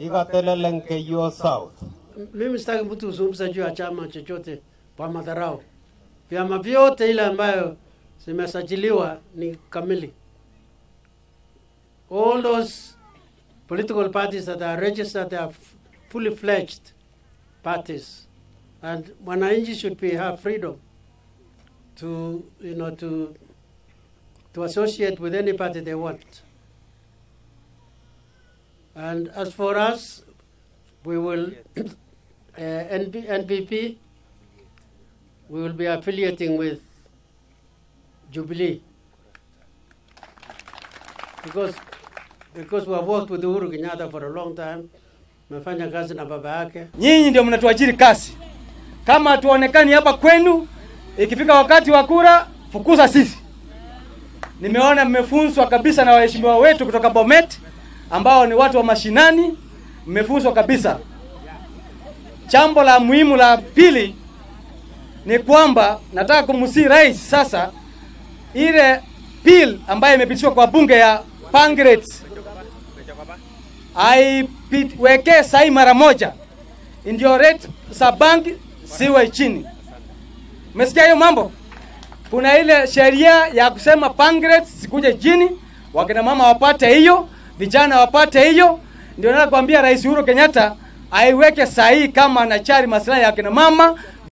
ikatelelen Keiyo South. Mimi sitaki mtu kuzungumza juu ya chama chochote kwa madharau. Vyama vyote ile ambayo zimesajiliwa ni kamili. All those political parties that are registered they are f- fully fledged parties and wananchi should be have freedom to you know to to associate with any party they want. And as for us, we will uh, NP, NPP, we will be affiliating with Jubilee because because we have worked with Uhuru Kenyatta for a long time. Mefanya kazi na baba yake. Nyinyi ndio mnatuajiri kazi. Kama hatuonekani hapa kwenu, ikifika wakati wa kura, fukuza sisi. Nimeona mmefunzwa kabisa na waheshimiwa wetu kutoka Bomet ambao ni watu wa mashinani, mmefunzwa kabisa. Jambo la muhimu la pili ni kwamba nataka kumsii rais sasa, ile bill ambayo imepitishwa kwa bunge ya Pirates aiwekee sahi mara moja, ndio rate za banki siwe chini. Umesikia hiyo mambo? Kuna ile sheria ya kusema Pirates sikuje chini, wakina mama wapate hiyo, vijana wapate hiyo. Ndio nataka kuambia Rais Uhuru Kenyatta aiweke sahihi kama anachari maslahi ya kina mama